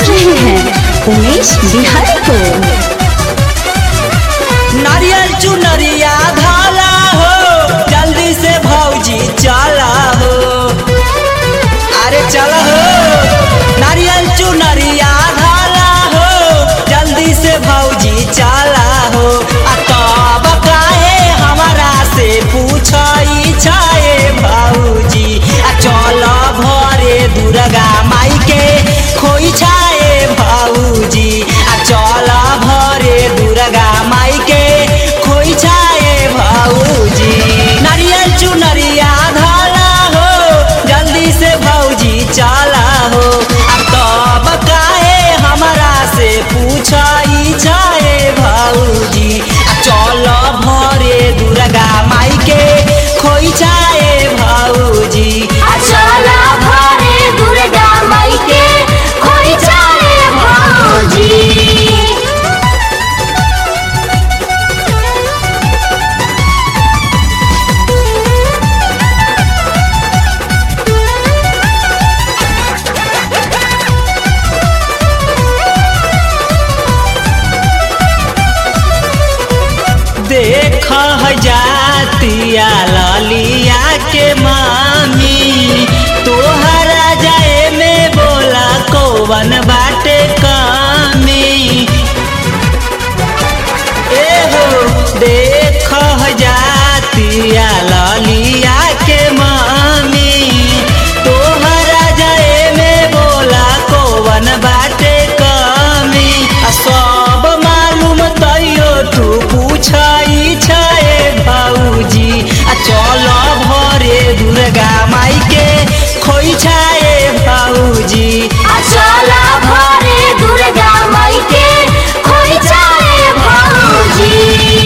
रहे हैं उमेश बिहारी को नारियल चुनरिया धाला हो जल्दी से भौजी चला हो अरे चला हो नारियल चुनरिया धाला हो जल्दी से भौजी चला हो आ तब काहे हमारा से पूछई छाए भौजी आ चल भरे दुर्गा माई के खोई छाए भौजी आ चल भरे दुर्गा माई के खोई छाए भौजी नारियल चुनरिया धाला हो जल्दी से भौजी चला हो आ तब काहे हमारा से पूछई छाए भौजी आ चल भरे दुर्गा माई के खोई छाए भौजी चला भरे दुर्गा माई के खोई चाहे भौजी देख जातिया ललिया के मामी तोहरा जाए में बोला कौवन बाटे कमी एहो देख जातिया ललिया के मामी तोहरा जाए में बोला कौवन बाटे कमी आ सब मालूम तैयो तू पूछई छे भौजी आ चल भरे दुर्गा माई के खोई छाए भौजी चला भरे दुर्गा माई के खोई चाहे भौजी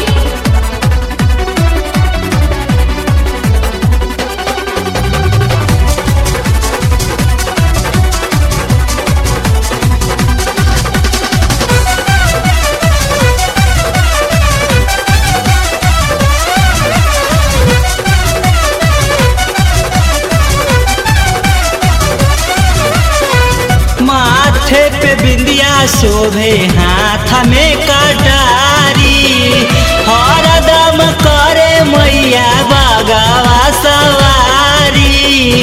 माथे पे बिंदिया शोभे हाथ में कटारी हरदम करे मैया बगवा सवारी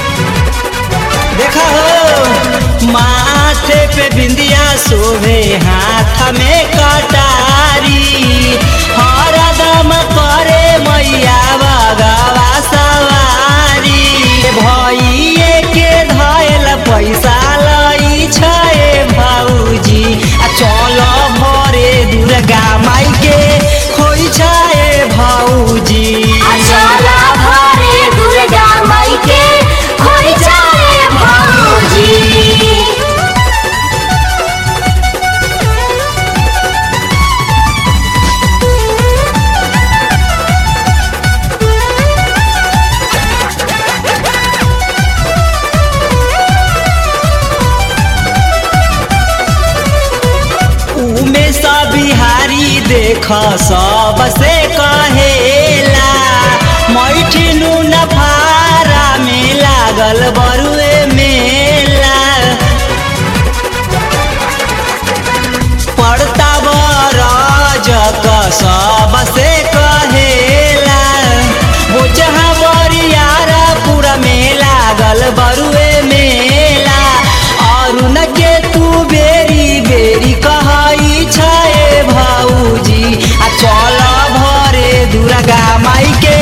देखा हो माथे पे बिंदिया शोभे हाथ में कटारी हरदम करे मैया बगवा सवारी भइए के धैल पैसा लई छे भौजी आ चल भरे दुर्गा माई के खोई छे भौजी चला भरे दुर्गा माई के खोई चाहे भौजी उमे सब बिहारी देख सबसे कहेला मैठिनु नफारा में लागल बरुए मेला पड़ता बरज क सबसे कहेला बोचहा बरियारा पूरा में लागल बरुए मेला अरुण के तू बेरी बेरी कहई छे भौजी आ चल भरे दुर्गा माई के